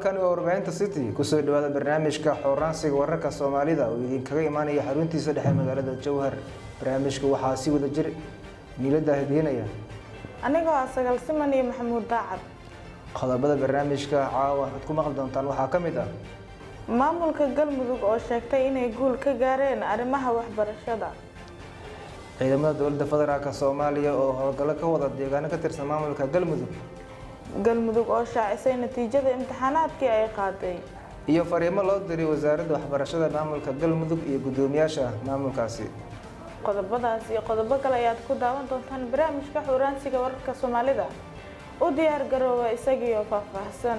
halkani waa warbaahinta city kusoo dhawaada barnaamijka xooraansiga wararka soomaalida oo idinkaga imaanaya xaruntiisa dhexe magaalada jowhar barnaamijka waxaa si wada jir niilada hideynaya anigoo ah sagaal siman iyo maxamuud daacad qodobada barnaamijka caawa aad ku maqli doontaan waxaa ka mid ah maamulka galmudug oo sheegtay inay guul ka gaareen arrimaha waxbarashada ciidamada dowladda federaalk soomaaliya oo howlgallo ka wada deegaano ka tirsan maamulka galmudug galmudug oo shaacisay natiijada imtixaanaadkii ay qaaday iyo fariimo loo diray wasaaradda waxbarashada maamulka galmudug iyo guddoomiyaasha maamulkaasi qodobadaas iyo qodobo kale ayaad ku daawan doontaan barnaamijka xuraansiga wararka soomaalida u diyaar garooba isagiioo faahfaahsan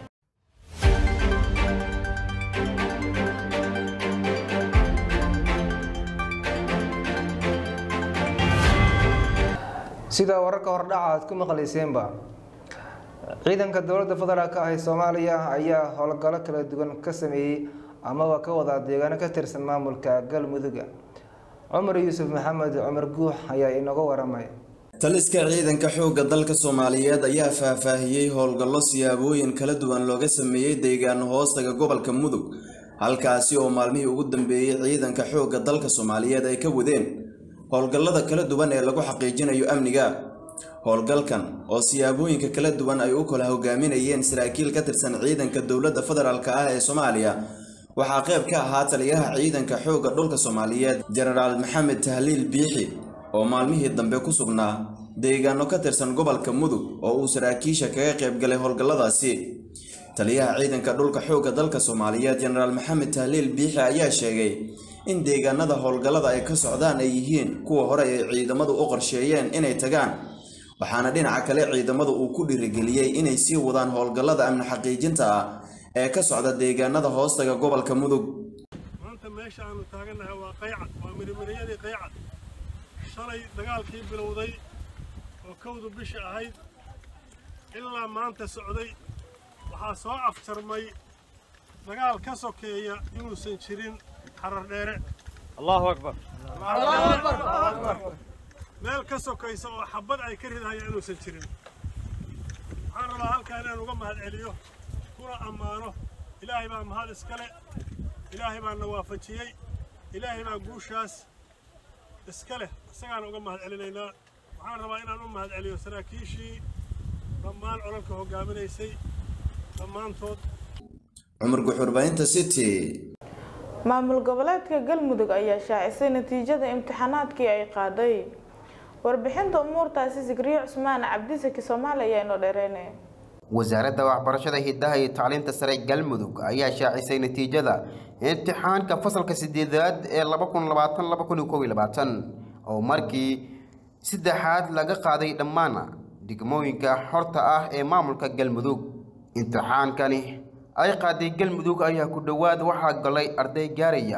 sida wararka hordhaca aad ku maqlayseenba ciidanka dowladda federaalk ah ee soomaaliya ayaa howlgallo kala duwan ka sameeyey amaba ka wada deegaano ka tirsan maamulka galmuduga cumar yuusuf maxamed cumar guux ayaa inooga waramay taliska ciidanka xoogga dalka soomaaliyeed ayaa faahfaahiyey howlgallo siyaabooyin kala duwan looga sameeyey deegaano hoostaga gobolka mudug halkaasi oo maalmihii ugu dambeeyey ciidanka xoogga dalka soomaaliyeed ay ka wadeen howlgallada kala duwan ee lagu xaqiijinayo amniga howlgalkan oo siyaabooyinka kala duwan ay u kala hogaaminayeen saraakiil ka tirsan ciidanka dowladda federaalk ah ee soomaaliya waxaa qayb ka ahaa taliyaha ciidanka xoogga dhulka soomaaliyeed jenaraal maxamed tahliil biixi oo maalmihii dambe ku sugnaa deegaano ka tirsan gobolka mudug oo uu saraakiisha kaga qayb galay howlgalladaasi taliyaha ciidanka dhulka xoogga dalka soomaaliyeed jenaraal maxamed tahliil biixi ayaa sheegay in deegaanada howlgallada ay ka socdaan ay yihiin kuwa hore ay ciidamadu u qorsheeyeen inay tagaan waxaana dhinaca kale ciidamadu uu ku dhiirigeliyey inay sii wadaan howlgallada amni xaqiijinta ah ee ka socda deegaanada hoostaga gobolka mudug maanta meesha aanu taagannahay waa qaycad waa mirimiriyadii qaycad shalay dagaalkii bilowday oo kowdu bishi ahayd ilaa maanta socday waxaa soo afjarmay dagaal ka sokeeya inuusan jirin xarar dheere allahu akbar meel ka sokaysa oo xabad ay ka ridahayaan inuusan jirin waxaan rabaa halkaa inaan uga mahad celiyo kuna ammaano ilaahay baa mahad iskale ilaahay baa na waafajiyey ilaahay baa guushaas iska leh isagaan uga mahad celinaynaa waxaan rabaa inaan u mahad celiyo saraakiishii dhammaan colalka hoggaaminaysay dhammaantood cumar guxurbaahinta city maamul goboleedka galmudug ayaa shaacisay natiijada imtixaanaadkii ay qaaday warbixinta umuurtaasi sikriye cusmaan cabdisaki soomaali ayaa inoo dheereyne wasaaradda waxbarashada hidaha iyo tacliinta sare galmudug ayaa shaacisay natiijada imtixaanka fasalka sideedaad ee oo markii saddexaad laga qaaday dhammaan degmooyinka xorta ah ee maamulka galmudug imtixaankani ay qaaday galmudug ayaa ku dhowaad waxaa galay arday gaaraya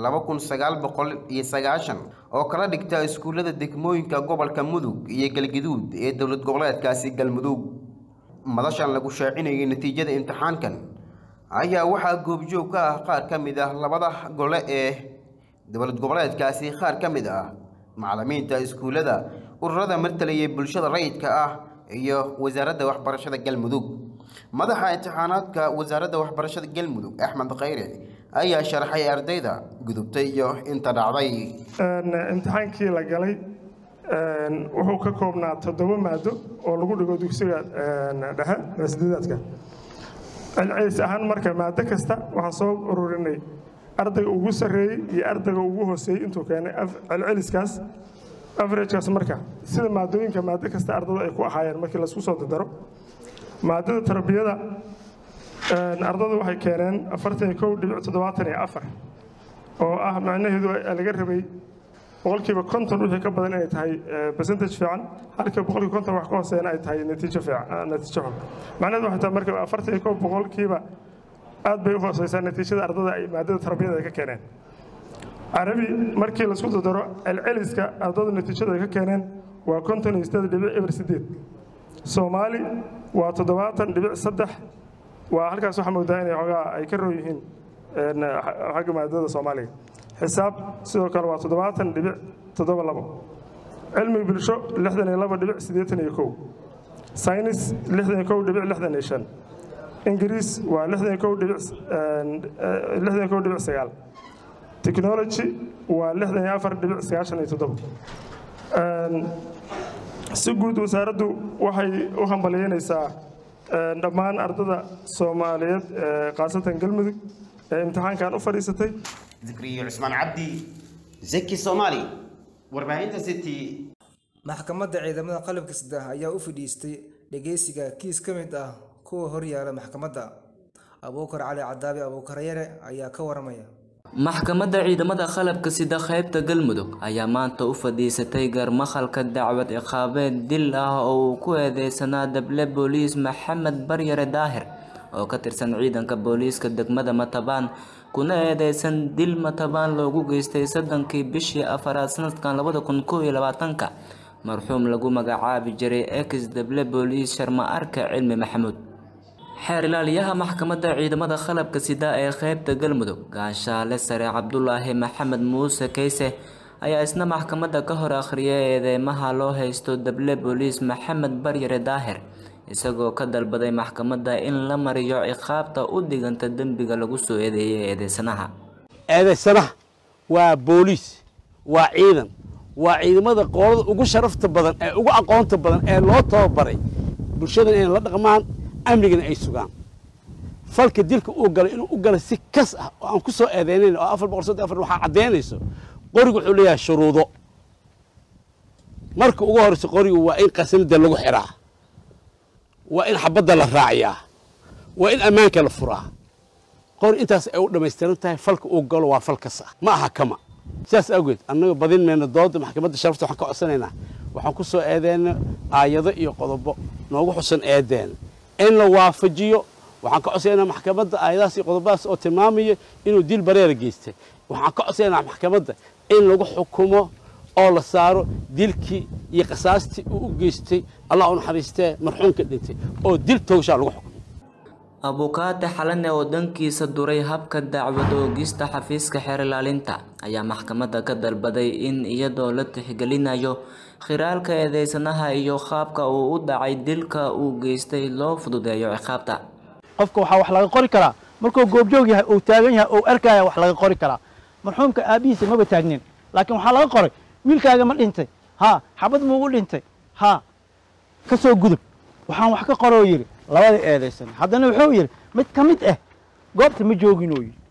oo kala dhigta iskuullada degmooyinka gobolka mudug iyo galgaduud ee dowlad goboleedkaasi galmudug madashan lagu shaacinayay natiijada imtixaankan ayaa waxaa goobjoog ka ah qaar ka mid ah labada gole ee dowlad goboleedkaasi qaar ka mid ah macallimiinta iskuullada ururada martalaya bulshada rayidka ah iyo wasaaradda waxbarashada galmudug madaxa imtixaanaadka wasaaradda waxbarashada galmudug axmed khayre ayaa sharaxay ardayda gudubtay iyo inta dhacday imtixaankii la galay wuxuu ka koobnaa toddoba maado oo lagu dhigo dugsiga dhexe sideedaadka celcelis ahaan marka maado kasta waxaan soo ururinay ardayga ugu sarreeyey iyo ardayga ugu hooseeyey intuu keenay celceliskaas averagekaas marka sida maadooyinka maado kasta ardada ay ku ahaayeen markii laisku soo dardaro maadada tarbiyada ardada waxay keeneen afartan iyo kow dhibic toddobaatan iyo afar oo ah macnaheedu laga rabay boqolkiiba konton wixii ka badan inay tahay percentage fiican halka boqolkiiba konton wax ka hooseeyana ay tahay natiijo fiican natiijo xun macnaheedu waxay tahay marka afartan iyo kow boqolkiiba aad bay u hooseysaa natiijada ardada ay maadada tarbiyada ay ka keeneen carabi markii laisku dardaro celceliska ardada natiijada ay ka keeneen waa konton iyo sideed dhibic eber sideed soomaali waa toddobaatan dhibic saddex waa halkaas waxaa moodaa inay xoogaa ay ka roon yihiin xagga maadada soomaaliga xisaab sidoo kale waa toddobaatan dhibic toddoba labo cilmi bulsho lixdan iyo laba dhibic siddeetan iyo kow saynis lixdan iyo kow dhibic lixdan iyo shan ingiriis waa lixdan kow dhibic lixdan kow dhibic sagaal technology waa lixdan iyo afar dhibic sagaashan iyo toddoba si guud wasaaraddu waxay u hambaliyeynaysaa dhammaan ardada soomaaliyeed khaasatan galmudug ee imtixaankan u fadhiisatay zikriyo cusmaan cabdi zeki soomaali warbaahinta city maxkamadda ciidamada qalabka sida ayaa u fadhiistay dhageysiga kiis ka mid ah kuwa horyaala maxkamadda abuukar cali cadaabi abuukaryare ayaa ka waramaya maxkamadda ciidamada qalabka sida qaybta galmudug ayaa maanta u fadhiisatay garmakhalka dacwad ciqaabeed dil ah oo uu ku eedeysanaa dable booliis maxamed baryare daahir oo ka tirsan ciidanka booliiska degmada matabaan kuna eedeysan dil matabaan loogu geystay soddonkii bishii afaraad sanadkan labada kun kow iyo labaatanka marxuum lagu magacaabi jiray ex dable booliis sharma arka cilmi maxamuud xeer ilaaliyaha maxkamadda ciidamada qalabka sida ee qeybta galmudug gaashaale sare cabdulaahi maxamed muuse kayse ayaa isna maxkamadda ka hor akhriyay eedeymaha loo haysto dable booliis maxamed baryare daahir isagoo ka dalbaday maxkamadda in la mariyo ciqaabta u dhiganta dembiga lagu soo eedeeyay eedeysanaha eedeysanaha waa booliis waa ciidan waa ciidamada qoolada ugu sharafta badan ee ugu aqoonta badan ee loo tababaray bulshadan inay la dhaqmaan amnigana ay sugaan falka dilka uu galay inuu u galay si kas ah oo aan ku soo eedeynayn oo afar boqol soddon afar waxaa caddaynayso qorigu wuxuu leeyahay shuruudo marka ugu horreysa qorigu waa in qasanada lagu xiraa waa in xabadda la raaciyaa waa in ammaanka la furaa qori intaas ay u dhammaystiran tahay falka uu galo waa fal kas ah ma aha kama sidaas awgeed annaga badin mayna dooda maxkamadda sharafta waxaan ka codsanaynaa waxaan ku soo eedeyna aayado iyo qodobo noogu xusan eedeena in la waafajiyo waxaan ka codsanaynaa maxkamadda aayadahaas iyo qodobadaas oo tilmaamaya inuu dil bareera geystay waxaan ka codsanaynaa maxkamadda in lagu xukumo oo la saaro dilkii iyo qasaastii uu u geystay allah u naxariistee marxuumka dhintay oo dil toogshaa lagu xukumo abukaate xalane oo dhankiisa duray habka dacwad oogista xafiiska xeer ilaalinta ayaa maxkamadda ka dalbaday in iyadoo la tixgelinayo khiraalka eedeysanaha iyo qaabka uu u dhacay dilka uu geystay loo fududeeyo ciqaabta qofka waxaa wax laga qori karaa markuu goobjoog yahay uu taagan yahay uu arkaya wax laga qori karaa marxuumka aabihiisa maba taagnin laakiin waxaa laga qoray wiilkaaga ma dhintay haa xabad muugu dhintay haa ka soo gudub waxaan wax ka qoroo yidhi labada eedaysan haddana wuxuu yidhi mid ka mid ah goobta ma jooginoo yidhi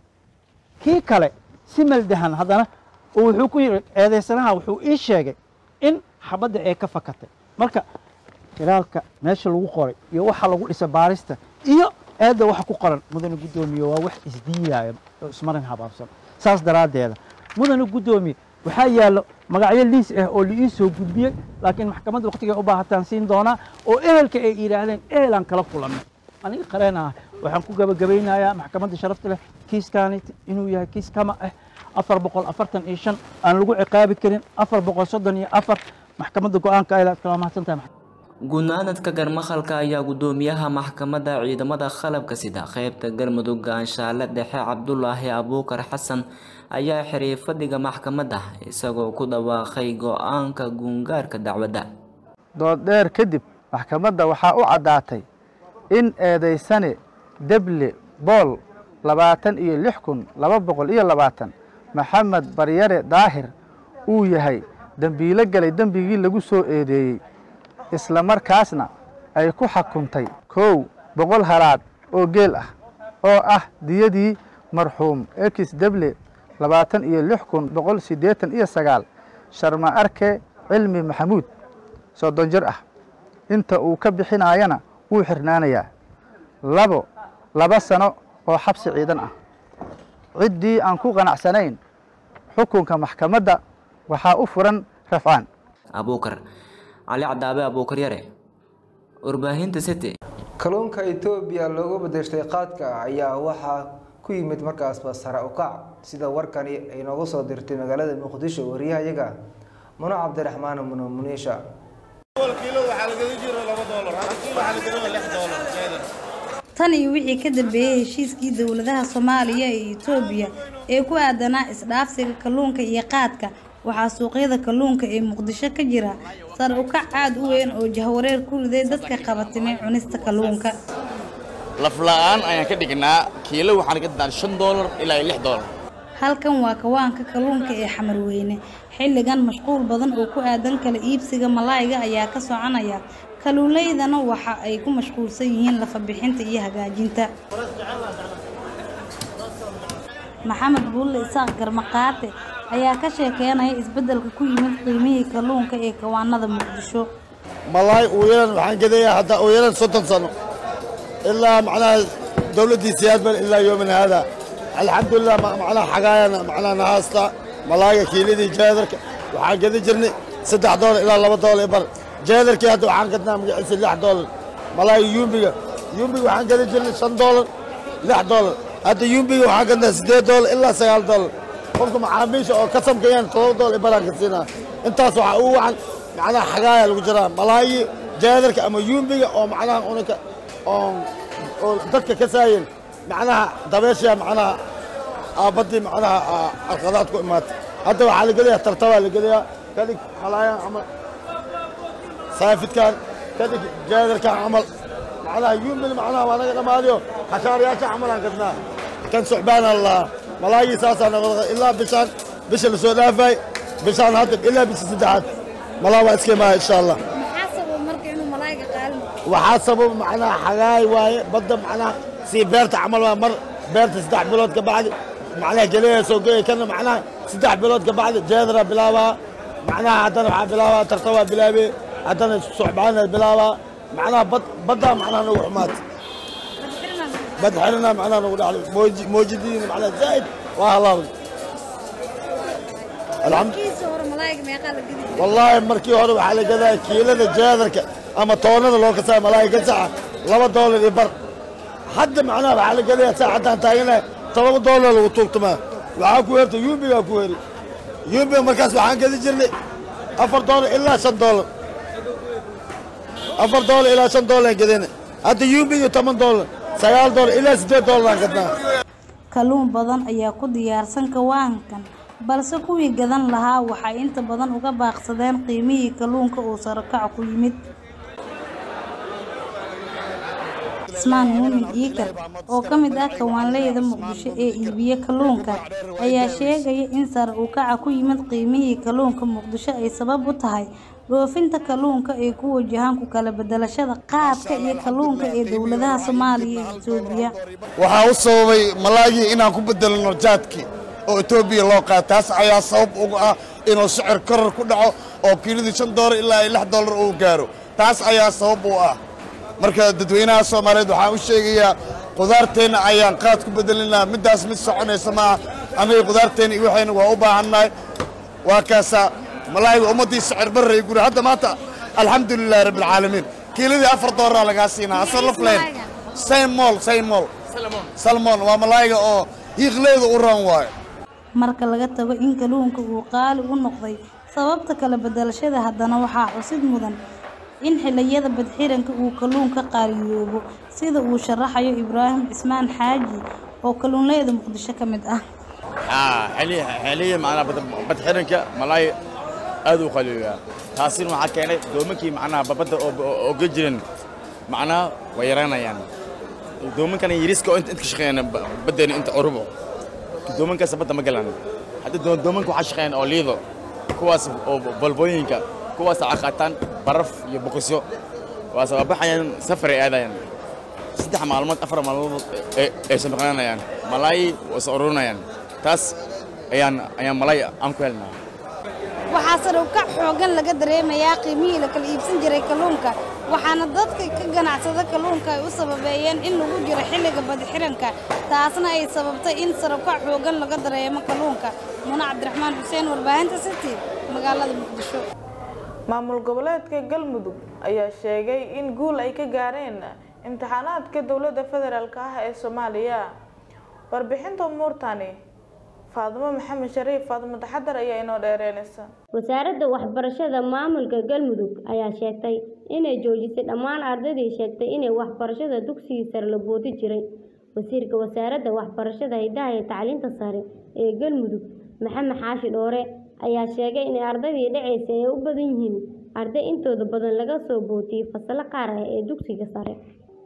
kii kale si maldahan haddana wuxuu ku yidhi eedaysanaha wuxuu ii sheegay in xabadda ay ka fakatay marka khilaalka meesha lagu qoray iyo waxa lagu dhisa baarista iyo eedda waxa ku qoran mudane guddoomiye waa wax isdiiyaaya oo ismarin habaabsan saas daraaddeeda mudane guddoomiye waxaa yaallo magacyo liis ah oo la ii soo gudbiyey laakiin maxkamadda waqtigay u baahataan siin doonaa oo ehelka ay yidhaahdeen ehelaan kala kulannay aniga qareen ah waxaan ku gabagabaynayaa maxkamadda sharafta leh kiiskaani inuu yahay kiis kama ah afar boqol afartan iyo shan aan lagu ciqaabi karin afar boqol soddon iyo afar maxkamadda go-aanka ay kala mahadsantahay gunaanadka garmakhalka ayaa guddoomiyaha maxkamadda ciidamada qalabka sida qeybta galmudug gaanshaale dhexe cabdulaahi abuukar xasan ayaa xiriir fadhiga maxkamadda isagoo ku dhawaaqay go-aanka guungaarka dacwadda dood dheer kadib maxkamadda waxaa u caddaatay in eedaysane deble bool labaatan iyo lix kun laba boqol iyo labaatan maxamed baryare daahir uu yahay dembiilo galay dembigii lagu soo eedeeyey isla markaasna ay ku xukuntay kow boqol halaad oo geel ah oo ah diyadii marxuum ekis deble labaatan iyo lix kun boqol siddeetan iyo sagaal sharma arke cilmi maxamuud soddon jir ah inta uu ka bixinaayana wuu xirnaanayaa labo laba sano oo xabsi ciidan ah ciddii aan ku qanacsanayn xukunka maxkamadda waxaa u furan rafcaan abuukar cali cadaabe abuukar yare warbaahinta city kalluunka etoobiya loogu bedeshtay qaadka ayaa waxaa ku yimid markaasba sare u kac sida warkani ay noogu soo dirtay magaalada muqdisho wariyahayaga muno cabdiraxmaan muno muniisha tan iyo wixii ka dambeeyey heshiiskii dowladaha soomaaliya iyo etoobiya ee ku aadanaa isdhaafsiga kalluunka iyo qaadka waxaa suuqyada kalluunka ee muqdisho ka jira sare u kac aad u weyn oo jahwareer ku riday dadka qabatimay cunista kalluunka lafla'aan ayaan ka dhignaa kiilo waxaan ka dinaa shan doolar ilaa iyo lix doolar halkan waa kawaanka kalluunka ee xamarweyne xilligan mashquul badan oo ku aadan kala iibsiga malaayga ayaa ka soconaya kaluuleydana waxa ay ku mashquulsan yihiin lafa bixinta iyo hagaajinta maxamed buulle isaaq garmaqaate ayaa ka sheekeynaya isbeddelka ku yimid qiimihii kalluunka ee kawaanada muqdisho malaay uu yaran waxaan gadayaa hadda uu yaran soddon sano ilaa macnaha dowladdii siyaadban ilaa yoomina hada alxamdulilah macnaha xagaayana macnaha nahaasta malaayga kiiladii jeedarka waxaan gadi jirnay saddex doolar ilaa laba doolar bar jeedarkii hadda waxaan gadnaa magaciisa lix doolar malaayga yuumbiga yuumbiga waxaan gadi jirnay shan doolar lix doolar hadda yuumbiga waxaan gadnaa siddeed doolar ilaa sagaal doolar qofka macaamiisha oo ka samkayaan todoba doolar baraan ka siinaa intaas waxaa ugu wacan macnaha xagaaya lagu jiraa malaayi jeedarka ama yuumbiga oo macnaha unaka oo oo dadka ka saayeen macnaha dabeesha macnaha aabaddii macnaha arqadaad ku imaatay hadda waxaa la gelayaa tartabaa la gelayaa kadhig malaayan camal saafidkan kadhig jeedarkan camal macnaha yuumbil macnaha waa naga dhammaadiyo xashaarayaasha camalaan gadnaa kan suxbaana lalahaa malaayii saasaa noqda ilaa bishaan bisha la soo dhaafay bishaan hadda ilaa bisha saddexaad malaa waa iska imaaya insha allah waxaa sabab macnaha xagaay waaye badda macnaha sii beerta camal waa mar beerta saddex bilood ka bacdi macnaha geleya soo geeya kana macnaha saddex bilood ka bacdi jeedara bilaabaa macnaha haddana waxaa bilaabaa tartabaa bilaabe haddana suxbaana bilaabaa macnaha bad baddaa macnaha nagu xumaata bad xirina macnaha nagu dhacday mooji moojidiina macnaha zaa'id waa halaabay wallaahi markii hore waxaa la gadaa kiilada jeedarka ama toonada loo kasaa malaay gasaca laba doolar iyo bar hadda macnaha waxaa la gadayaa saacadaan taaganahay todoba doolar lagu tuugtamaa waxaa ku herta yuumbigaa ku heri yuumbiga markaas waxaan gadi jirnay afar doolar ilaa shan doolar afar doolar ilaa shan doolar gadayna hadda yuumbiga toban doolar sagaal doolar ilaa siddeed doolaraan gadnaa kalluun badan ayaa ku diyaarsan kawaankan balse kuwii gadan lahaa waxay inta badan uga baaqsadeen qiimihii kalluunka uu sarakac ku yimid ismaan muumin iikar oo ka mid ah kawaanleyda muqdisho ee iibiye kalluunka ayaa sheegaya in sare u kaca ku yimid qiimihii kalluunka muqdisho ay sabab u tahay dhoofinta kalluunka ee ku wajahan ku kala bedelashada qaadka iyo kalluunka ee dowladaha soomaaliya iyo etoobiya waxaa u sababay malaagii inaan ku bedelno jaadkii oo etoobiya loo qaata taas ayaa sabab uga ah inuu sicir koror ku dhaco oo kiiladii shan doolar ilaa lix doolar uu gaaro taas ayaa sabab u ah marka dadweynaha soomaaliyeed waxaan u sheegayaa qudaarteenna ayaan qaad ku bedelinaa middaas mid soconaysa maaha aniga qudaarteenna iyo waxayna waa u baahannahay waa kaasaa malaayiga ummaddii sicir barray guri hadda maanta alxamdulilahi rabbilcaalamiin kiiladii afar doolara lagaa siinaa asal lafleyn saymol saymol salmon waa malaayiga oo hiiqleeda u ran waayo marka laga tago in kalluunka uu qaali u noqday sababta kala bedelashada haddana waxaa xusid mudan in xilliyada badxiranka uu kalluunka qaaliyoobo sida uu sharaxayo ibraahim cismaan xaaji oo kalluunleyda muqdisho ka mid ah xiliya macnaha badxiranka malaay aad u qaliyaa taasina waxaa keenay doomankii macnaha babadda oo ga jiran macnaha way yaraanayaan doomankana yiriska oo inta ka shaqeeyaan baddeena inta curubo doomankaas badda ma galaan hadda doomanka waxaa shaqeeyaan oo liido kuwaas oo balbooyinka kuwaas waxaa qaataan baraf iyo boqosyo waase waa baxayaan safar ay aadayaan saddex maalmood afar maalmood ay samaqananayaan malaay waa is ururinayaan taas ayaan ayaan malaay aan ku helnaa waxaa sare u kac xoogan laga dareemayaa qiimihii la kala iibsan jiray kalluunka waxaana dadka ka ganacsada kalluunka ay u sababeeyeen in lagu jiro xilliga badixiranka taasna ay sababtay in sare u kac xoogan laga dareemo kalluunka muna cabdiraxmaan xuseen warbaahinta city magaalada muqdisho maamul goboleedka galmudug ayaa sheegay in guul ay ka gaareen imtixaanaadka dowladda federaalk ah ee soomaaliya warbixinta umuurtani faadimo maxamed shariif faadimo taxadar ayaa inoo dheereynaysa wasaaradda waxbarashada maamulka galmudug ayaa sheegtay inay joojisay dhammaan ardaydii sheegtay inay waxbarashada dugsigii sare la boodi jiray wasiirka wasaaradda waxbarashada hidaha iyo tacliinta sare ee galmudug maxamed xaashi dhoore ayaa sheegay in ardaydii dhacaysa ay u badan yihiin arday intooda badan laga soo bootiyey fasalo qaar ah ee dugsiga sare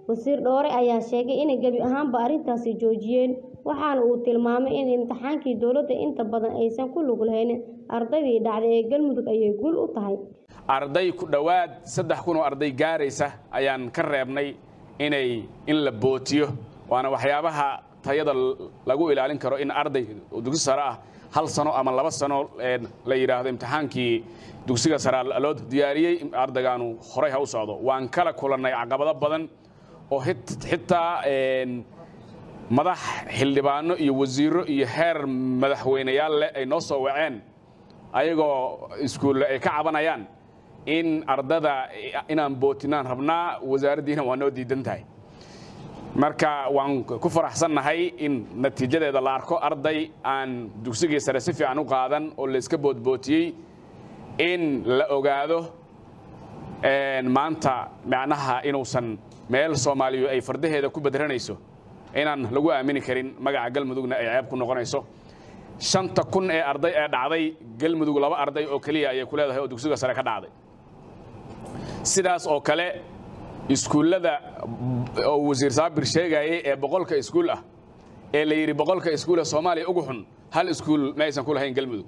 wasiir dhoore ayaa sheegay inay gebi ahaanba arrintaasi joojiyeen waxaana uu tilmaamay in imtixaankii dowladda inta badan aysan ku lug lahayn ardaydii dhacday ee galmudug ayay guul u tahay arday ku dhowaad saddex kun oo arday gaaraysa ayaan ka reebnay inay in la bootiyo waana waxyaabaha tayada lagu ilaalin karo in arday dugsi sare ah hal sano ama laba sano la yidhaahdo imtixaankii dugsiga sare loo diyaariyey ardaygaanu horay ha u socdo waan kala kulannay caqabado badan oo xitaa madax xildhibaano iyo wasiiro iyo heer madaxweyneyaal leh ay noo soo waceen ayagoo iskuulle ay ka cabanayaan in ardada inaan bootinaan rabnaa wasaaraddiina waa noo diidan tahay marka waan ku faraxsannahay in natiijadeeda la arko arday aan dugsigii sare si fiican u qaadan oo layska boodbootiyey in la ogaado maanta macnaha inuusan meel soomaaliyu ay fardaheeda ku badranayso inaan lagu aamini karin magaca galmudugna ay ceeb ku noqonayso shanta kun ee arday ee dhacday galmudug laba arday oo keliya ayay ku leedahay oo dugsiga sare ka dhacday sidaas oo kale iskuullada oo wasiir saabir sheegayay ee boqolka iskuul ah ee la yidhi boqolka iskuula soomaaliya ugu xun hal iskuul ma aysan ku lahayn galmudug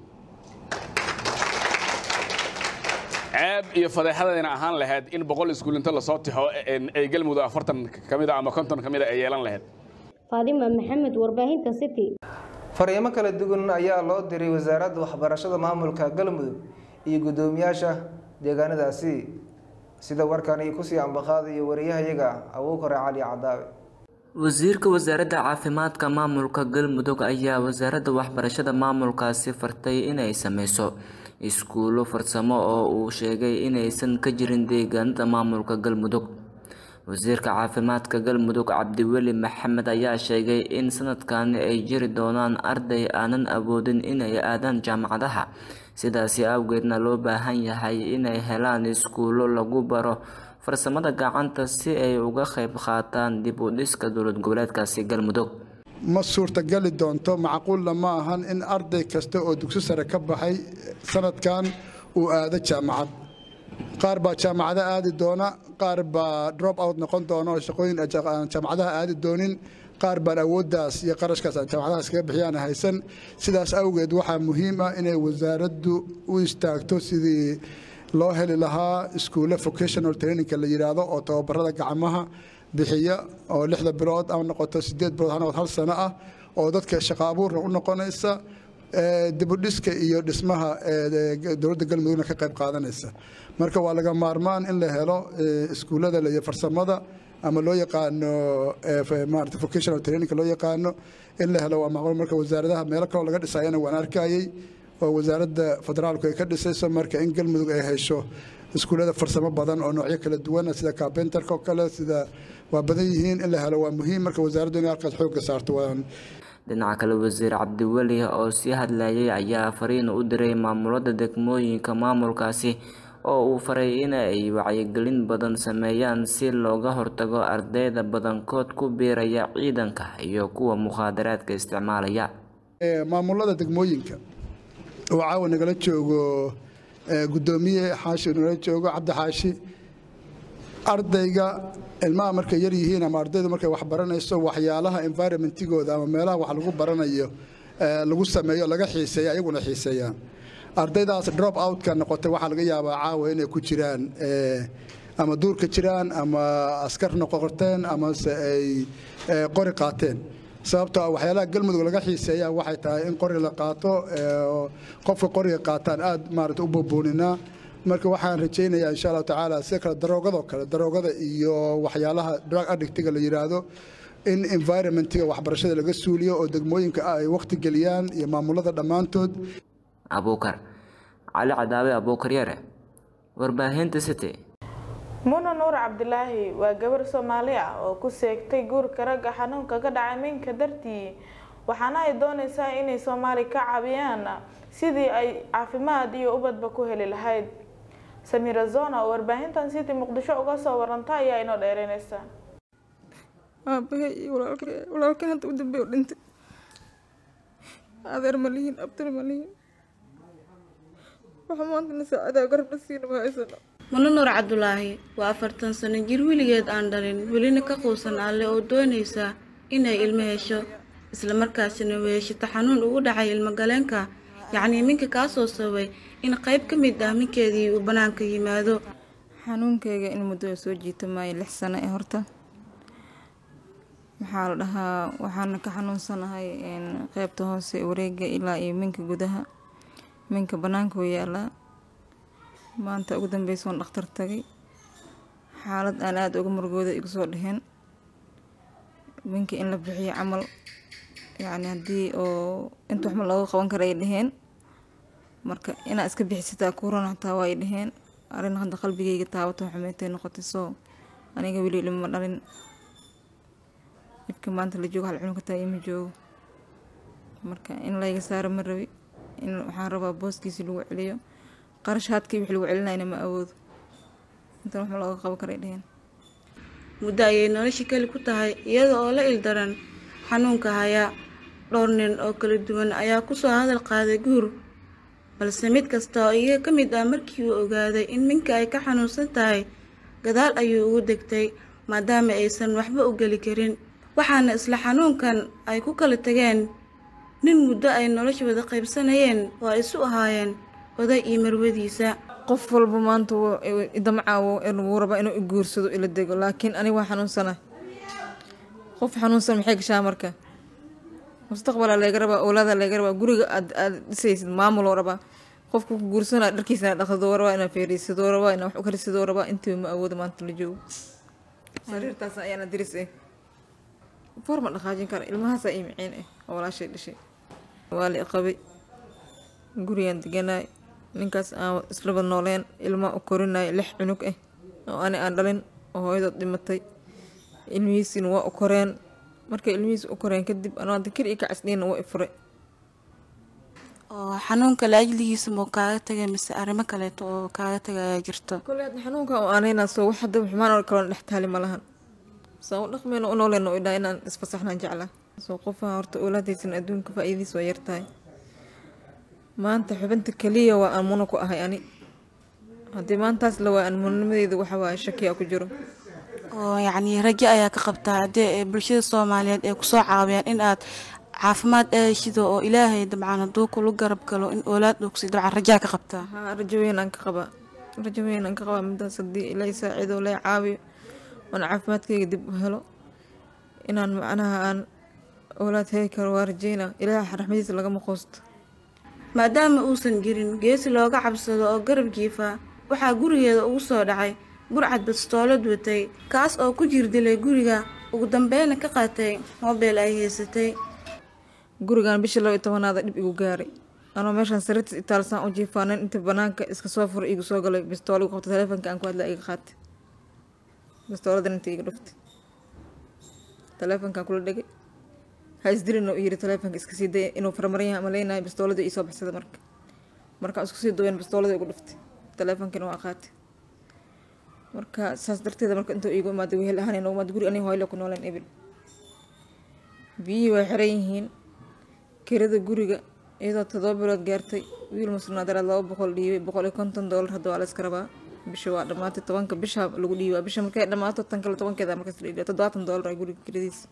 ceeb iyo fadeexadayna ahaan lahayd in boqol iskuul inta lasoo tixo ay galmudug afartan ka mida ama konton ka mida ay yeelan lahayd faadima maxamed warbaahinta city fariimo kala duwan ayaa loo diray wasaaradda waxbarashada maamulka galmudug iyo guddoomiyaasha deegaanadaasi sida warkani kusii ambaqaadayo wariyahayaga abuukare cali cadaawe wasiirka wasaaradda caafimaadka maamulka galmudug ayaa wasaaradda waxbarashada maamulkaasi fartay inay sameyso iskuulo farsamo oo uu sheegay inaysan ka jirin deegaanada maamulka galmudug wasiirka caafimaadka galmudug cabdiweli maxamed ayaa sheegay in sanadkani ay jiri doonaan arday aanan awoodin inay aadaan jaamacadaha sidaasi awgeedna loo baahan yahay inay helaan iskuulo lagu baro farsamada gacanta si ay uga qayb qaataan dib u dhiska dowlad goboleedkaasi galmudug ma suurtagali doonto macquulna ma ahan in arday kasta oo dugsi sare ka baxay sanadkan uu aado jaamacad qaar baa jaamacada aadi doona qaar baa drop out noqon doona oo shaqooyin aan jaamacadaha aadi doonin qaar baan awooddaas iyo qarashkaas aan jaamacadaha iskaga bixiyaan haysan sidaas awgeed waxaa muhiim ah inay wasaaraddu u istaagto sidii loo heli lahaa iskuulle vocational trainingka la yidhaahdo oo tababarada gacmaha bixiya oo lixda bilood ama noqoto sideed bilood ha noqoto hal sano ah oo dadka shaqo abuurna u noqonaysa dibudhiska iyo dhismaha dowladda galmudugna ka qayb qaadanaysa marka waa laga maarmaan in la helo iskuullada iyo farsamada ama loo yaqaano maarata vocational trainingka loo yaqaano in la helo waa macquul marka wasaaradaha meelo kaloo laga dhisayana waan arkayay oo wasaaradda federaalku ay ka dhisayso marka in galmudug ay hesho iskuullada farsamo badan oo noocyo kala duwana sida carpenterka oo kale sida waa badan yihiin in la helo waa muhiim marka wasaaraddu inay halkaas xoogga saarto waan dhinaca kale wasiir cabdiweli oo sii hadlayay ayaa fariin u diray maamulada degmooyinka maamulkaasi oo uu faray in ay wacyigelin badan sameeyaan si looga hortago ardayda badankood ku biiraya ciidanka iyo kuwa mukhaadaraadka isticmaalaya maamulada degmooyinka oo caawa nagala joogo guddoomiye xaashi nagala joogo cabdi xaashi ardayga ilmaha markay yar yihiin ama ardaydu markay wax baranayso waxyaalaha environmentigooda ama meelaha wax lagu baranayo lagu sameeyo laga xiiseeya ayaguna xiiseeyaan ardaydaas drop outka noqotay waxaa laga yaabaa caawa inay ku jiraan ama duurka jiraan ama askar noqoteen amase ay qori qaateen sababtoo ah waxyaalaha galmudug laga xiiseeyaa waxay tahay in qori la qaato qofka qoriga qaataan aad maarata u boobooninaa marka waxaan rajaynayaa insha allahu tacaala sida kale daroogadoo kale daroogada iyo waxyaalaha drug addictiga la yidhaahdo in environmentiga waxbarashada laga suuliyo oo degmooyinka ay waqti geliyaan iyo maamulada dhammaantood abuukar cali cadaawe abuukar yare warbaahinta city muna nuur cabdilaahi waa gabar soomaali ah oo ku seegtay guurka ragga xanuunka ka dhacay minka dartii waxaana ay doonaysaa inay soomaali ka caawiyaan sidii ay caafimaad iyo ubadba ku heli lahayd samira zona oo warbaahintan city muqdisho uga soo waranta ayaa inoo dheereynaysa aabahay iyo walaalkan hadda u dambeey u dhintay adeer ma lihiin abtar ma lihiin waxa maanta na saacadaa garabna siina ma haysano mano nuur cabdulaahi waa afartan sano jir weligeed aan dhalin welina ka quusan alle oo doonaysa inay ilmo hesho islamarkaasina weeshata xanuun ugu dhacay ilmogaleenka yacnii minka kaasoo sababay in qayb ka mid ah minkeedii uu bannaanka yimaado xanuunkayga in muddo soo jiita maayo lix sano ee horta maxaa la dhahaa waxaana ka xanuunsanahay qeybta hoose wareega ilaa iyo minka gudaha minka bannaanka oo yaalaa maanta ugu dambeysa oon dhakhtar tagay xaalad aan aada uga murugooda igu soo dheheen minka in la bixiyo camal yacni haddii oo inta waxma looga qaban kara ay dheheen marka inaa iska bixisataa kuran hataa waa ay dheheen arrin hadda qalbigayga taabato xumeetay noqotay soo aniga weli ilma dhalin dhibka maanta la joogo hal cunug hataa ima joogo marka in layga saaro ma rabi in waxaan rabaa booskiisi lagu celiyo qarashaadkii wix lagu celinayna ma awoodo intan waxma looga qaban karay dheheen muddo ayay nolosha keli ku tahay iyada oo la ildaran xanuunka hayaa dhowr nin oo kala duwan ayaa kusoo hadal qaaday guur balse mid kasta oo iyaga ka mid ah markii uu ogaaday in minka ay ka xanuunsan tahay gadaal ayuu ugu degtay maadaama aysan waxba u geli karin waxaana isla xanuunkan ay ku kala tageen nin muddo ay nolosha wada qaybsanayeen oo ay isu ahaayeen oday iyo marwadiisa qof walba maanta idamcaawo wuu rabaa inuu iguursado ila dego laakiin aniga waa xanuunsana qof xanuunsan maxay gashaa marka mustaqbalaa laga rabaa owlaada laga rabaa guriga aad aad dhisaysid maamuloo rabaa qofka ku guursanaa dharkiisana dhaqdoo rabaa inaa feeriysadoo rabaa inaa wax u karisadoo rabaa intiiba ma awoodo maanta la joogo sariirtaas ayaana diris eh foor ma dhaqaajin kara ilmahaasaa ii miciin eh oo walaashay dhashay waa la iqabay gurigaan deganaay ninkaas aan islaba nooleen ilmaa u korinay lix cunug ah oo ani aan dhalin oo hooyadood dhimatay ilmihiisina waa u koreen markay ilmihiisa u koreen kadib anoo hadda kir iyo kacasdhiina waa i furay oo xanuunka laajligiisa muu kaaga tagay mise arrimo kaleeto oo kaaga tagayaa jirto kole hadda xanuunka oo aanayna soo wax hadda xumaan oo kaloon dhex taali ma lahan saan u dhaqmayno u nooleyno u idhaa inaan isfasaxnaan jeclaa soo qofaha horta oolaadaysan adduunka faa'iidiis waa yartahay maanta xubinta keliya waa aan muna ku ahay ani haddii maantaas la waa aan munanimadeeda waxa waaye shakiya ku jiro oo yacnii rajo ayaa ka qabtaa haddii ay bulshada soomaaliyeed ay kusoo caawiyaan in aad caafimaad eeshido oo ilaahay dabcan hadduu kula garab galo in oolaad dhugsi dabcan rajaa ka qabtaa haa rajo weyn aan ka qabaa rajo weyn aan ka qabaa midaas haddii ilaa saaciido lay caawiyo oon caafimaadkayga dib u helo inaan macnaha aan oolaad heli karo waa rajeyna ilaaha raxmadiisa lagama qoosto maadaama uusan jirin geesi looga cabsado oo garab jiifa waxaa gurigeeda ugu soo dhacay burcad bastoolad watay kaas oo ku jir dilay guriga ugu dambeyna ka qaatay moobeel ay haysatay gurigan bishii laba iyo tobanaada dhib igu gaaray anoo meeshaan sariirtiis itaalsaan u jiifaanin inta banaanka iska soo fura igu soo galay bistool igu qabtay taleefonka aan ku hadlaa iga qaatay bistooladan inta iga dhuftay taleefonkaan kula dhegay ha isdilin oo yiri taleefonka iska sii daya inuu farmaran yahay ama leenahay bistoolada ii soo baxsada marka markaan isku sii duwayn bistoolada igu dhuftay taleefonkina waa qaatay marka saas darteeda marka intuu iigu imaaday wehel ahaan inoogu imaad guri aniga hooyle ku nooleen ebil biyihii way xiran yihiin kirada guriga iyadoo todoba bilood gaartay wiil musnaadaraad laba boqol dhiibay boqol iyo konton doolar hadda waa la iska rabaa bisha waa dhammaatay tobanka bisha lagu dhiibaa bisha markay dhammaato tan kale tobankeeda markaas la dhiibaa toddobaatan doolar ay guriga kiradiisa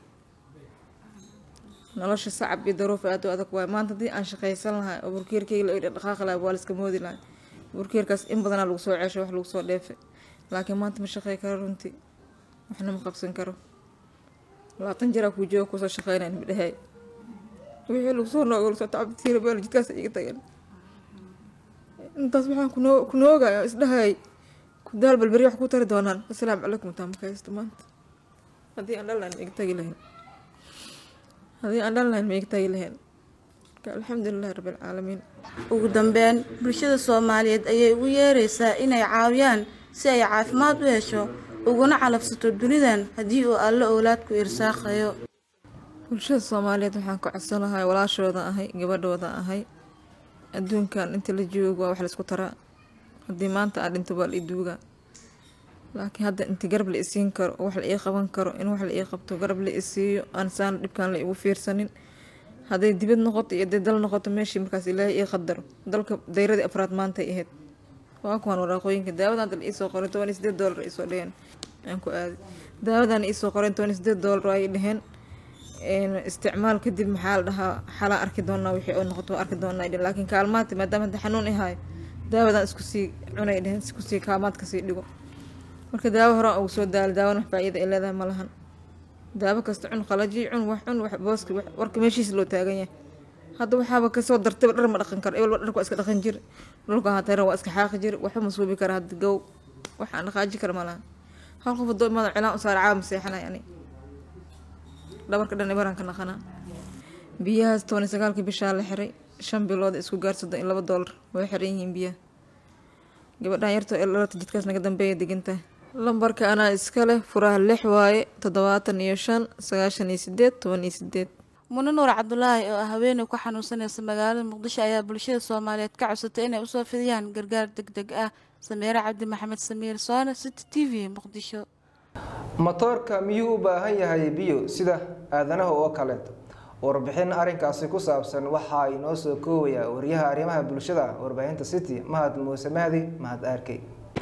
nolosha sacab iyo daruuf aad u adag waay maanta haddii aan shaqaysan lahay oo burkeerkeyga la idha dhaqaaqi lahay waa la iska moodi lahay burkeerkaas in badanaa lagu soo ceeshay wax lagu soo dheefay laakiin maanta ma shaqey karo runtii waxna ma qabsan karo labaatan jiraa kuu jooga kusoo shaqeynayn midhahay wixii lagu soo noogo lasoo tacabtiina beel jidkaas iga tageen intaas waxaan kunoo kunoogaya isdhahayay kudaal balberi wax ku tari doonaan asalaamu calaykum taa marka haysto maanta haddii aan dhalnayn ma iga tagi lahayn haddii aan dhalnayn ma iga tagi lahayn marka alxamdulilahi rabbilcaalamiin ugu dambeyn bulshada soomaaliyeed ayay ugu yeeraysaa inay caawiyaan si ay caafimaad u hesho uguna calafsato dunidan haddii uu alle owlaadku irsaaqayo bulshada soomaaliyeed waxaan ka codsanahay walaashooda ahay gabadhooda ahay adduunkan inta la joogo waa wax laisku taraa haddii maanta aan dhinto waa la iduuga laakiin hadda inta garab la isiin karo oo wax la ii qaban karo in wax la ii qabto garab la isiiyo aan saan dhibkaan la igu fiirsanin hadday dibad noqoto iyo hadday dal noqoto meeshii markaas ilaahay ii qadaro dalka dayradii afraad maantay ahayd waa kuwaan waraaqooyinka daawadan hadda la iisoo qoray toban iyo sideed doolar ay soo dheheen aan ku aaday daawadan iisoo qoreen toban iyo sideed doolar ay dheheen isticmaal kadib maxaa la dhahaa xalaa arki doonaa wixii oo noqoto waa arki doonaa dhehen laakiin kaalmaadti maadaama hadda xanuun ihaayo daawadan isku sii cunay dheheen isku sii kaalmaad kasii dhigo marka daawo horaan ugu soo daala daawana wax faa'iida ay leedahay ma lahan daawo kasta cun qalaji cun wax cun wax booska warka meeshiisa loo taagan yahay hadda waxaaba kasoo dartayba dhar ma dhaqan karo ebelba dharka waa iska dhaqan jir dhulka hatayra waa iska xaaqi jir waxba ma suubi kara hadda gow waxaan dhaqaaji kara ma laha hal qof hadoo imaada cilaan u saara caaba maseexanay ani dhabarka dhan ibaraan ka naqanaa biyahaas toban iyo sagaalkii bishaa la xiray shan bilood isku gaar soddon iyo laba doolar way xiran yihiin biyaha gabadhan yartoo elalata jidkaas naga dambeeya degantahay lambarka anaa iska leh furaha lix waaye toddobaatan iyo shan sagaashan iyo sideed toban iyo sideed mune nuur cabdulaahi oo ah haweeney ku xanuunsanaysa magaalada muqdisho ayaa bulshada soomaaliyeed ka codsatay inay usoo fidiyaan gargaar deg deg ah sameere cabdi maxamed samiir soone city t v muqdisho matoorka miyuu u baahan yahay biyo sida aadanaha oo kaleeto warbixin arrinkaasi ku saabsan waxaa inoo soo koobaya wariyaha arrimaha bulshada warbaahinta city mahad muuse mahdi mahad arkey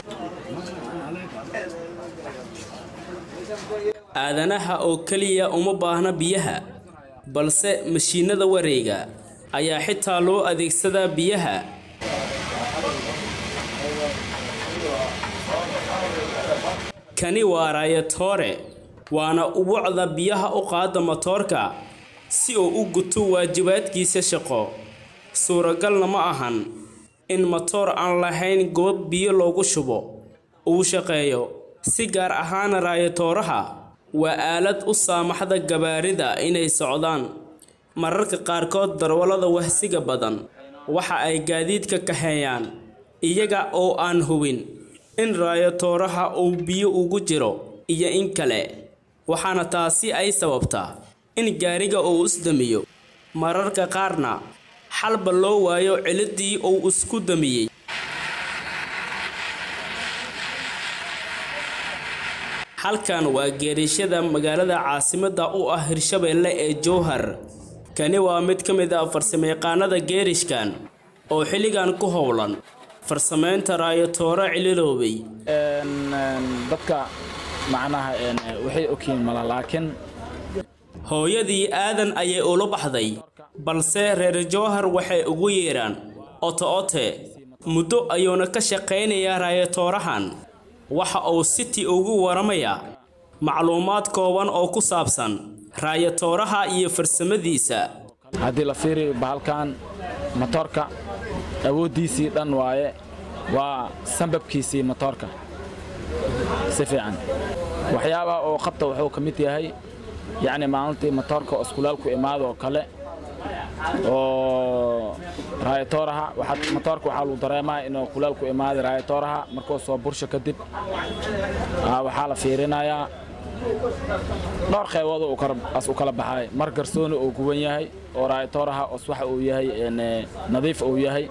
aadanaha oo keliya uma baahna biyaha balse mashiinada wareega ayaa xitaa loo adeegsadaa biyaha kani waa raayatoore waana ubucda biyaha u qaada matoorka si uu u guto waajibaadkiisa shaqo suuragalna ma ahan in matoor aan lahayn goob biyo loogu shubo uu shaqeeyo si gaar ahaan raayatooraha waa aalad u saamaxda gabaarida inay socdaan mararka qaarkood darwallada wahsiga badan waxa ay gaadiidka kaxeeyaan iyaga oo aan hubin in raayatooraha uu biyo ugu jiro iyo in kale waxaana taasi ay sababtaa in gaariga uu isdamiyo mararka qaarna xalba loo waayo ciliddii uu isku damiyey halkan waa geerishada magaalada caasimadda u ah hirshabeelle ee jowhar kani waa mid ka mid ah farsamayaqaanada geerishkan oo xilligan ku howlan farsamaynta raayatooro cililoobay dadka macnaha waxay ogyihiin mala laakiin hooyadii aadan ayay ula baxday balse reer jowhar waxay ugu yeedhaan oto ote muddo ayuuna ka shaqaynayaa raayatoorahan waxa uu city ugu waramayaa macluumaad kooban oo ku saabsan raayatooraha iyo farsamadiisa haddii la fiiriyo bahalkan matoorka awooddiisii dhan waaye waa sambabkiisii matoorka si fiican waxyaabaha oo qabta wuxuu ka mid yahay yacni maalintii matoorka oo iskulaalku imaado oo kale oo raayatooraha waxaa matoorka waxaa lagu dareemaa inuu kulaalku imaaday raayatooraha markuu soo bursho kadib waxaa la fiirinayaa dhowr qaybood as u kala baxay mar garsooni uu guban yahay oo raayatooraha os waxa uu yahay nadiif uu yahay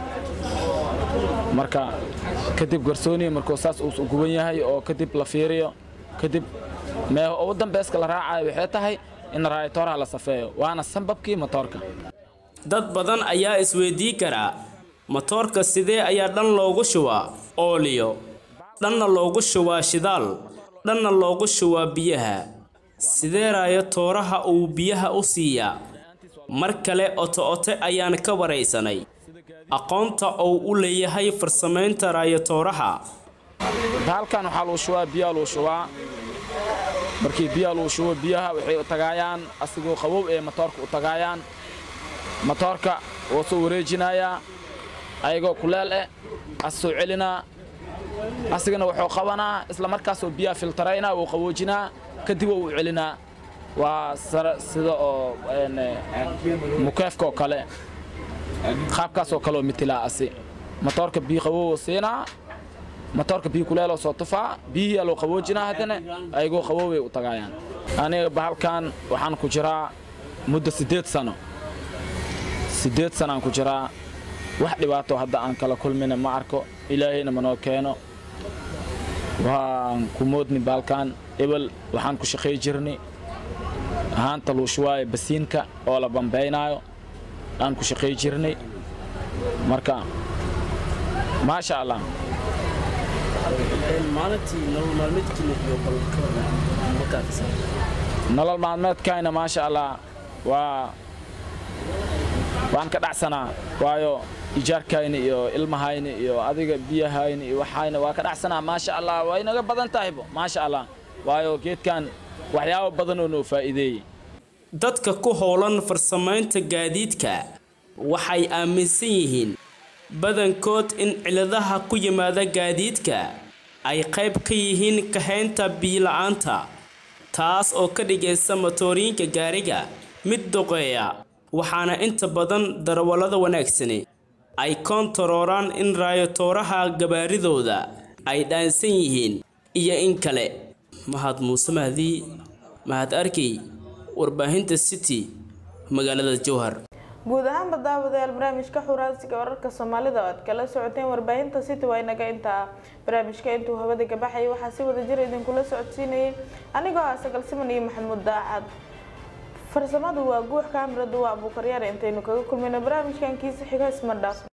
marka kadib garsooni markuu saas uu guban yahay oo kadib la fiiriyo kadib mee ugu dambayska la raacayo waxay tahay in raayatooraha la safeeyo waana sambabkii matoorka dad badan ayaa isweydii karaa matoorka sidee ayaa dhan loogu shubaa ooliyo dhanna loogu shubaa shidaal dhanna loogu shubaa biyaha sidee raayatooraha uu biyaha u siiyaa mar kale oto-ote ayaan ka waraysanay aqoonta uu u leeyahay farsamaynta raayatooraha halkan waxaa lagu shubaa biyaa lagu shubaa markii biyaa lagu shubo biyaha waxay u tagaayaan asigoo qabow ee matoorka u tagaayaan matoorka wuu soo wareejinayaa ayagoo kuleel eh as soo celinaa asigana wuxuu qabanaa isla markaasoo biyaha filtaraynaa wuu qaboojinaa kadib wuu u celinaa waa sida oo mukeefka oo kale qaabkaas oo kaleoo mitilaa asi matoorka biyo qabow siinaa matoorka biyo kuleeloo soo tufaa biyihiyaa loo qaboojinaa haddana ayagoo qaboobay u tagaayaan aniga bahalkan waxaan ku jiraa muddo siddeed sano siddeed sanaan ku jiraa wax dhibaato hadda aan kala kulmina ma arko ilaahayna manoo keeno waan ku moodni bahalkan ebel waxaan ku shaqay jirnay ahaanta luushuwaaye basiinka oo la bambaynaayo aan ku shaqay jirnay marka maasha allah maalintii nolol maalmeedkiina iyo bal ka waran markaas nolol maalmeedkayna maasha allah waa waan ka dhacsanaa waayo ijaarkayna iyo ilmahayna iyo adiga biyahayna iyo waxayna waa ka dhacsanaa maasha allah waa inaga badan tahaybo maasha allah waayo geedkan waxyaabo badan oo noo faa'iideeyey dadka ku howlan farsamaynta gaadiidka waxay aaminsan yihiin badankood in ciladaha ku yimaada gaadiidka ay qayb ka yihiin kahaynta biyo-la'aanta taas oo ka dhigaysa matoorinka gaariga mid doqeeya waxaana inta badan darawallada wanaagsani ay koontarooraan in raayotooraha gabaaridooda ay dhaansan yihiin iyo in kale mahad muuse mahdi mahad arkey warbaahinta city magaalada jowhar guud ahaanba daawadayaal barnaamijka xuraansiga wararka soomaalida oo aad kala socoteen warbaahinta city waa inaga intaa barnaamijka intuu hawada gabaxayay waxaa si wada jir idinkula socodsiinayay anigoo ah sagal siman iyo maxamuud daacad farsamadu waa guux kaamiradu waa abuukaryaar intaynu kaga kulmayno barnaamijkan kiisa xiga isma dhaaf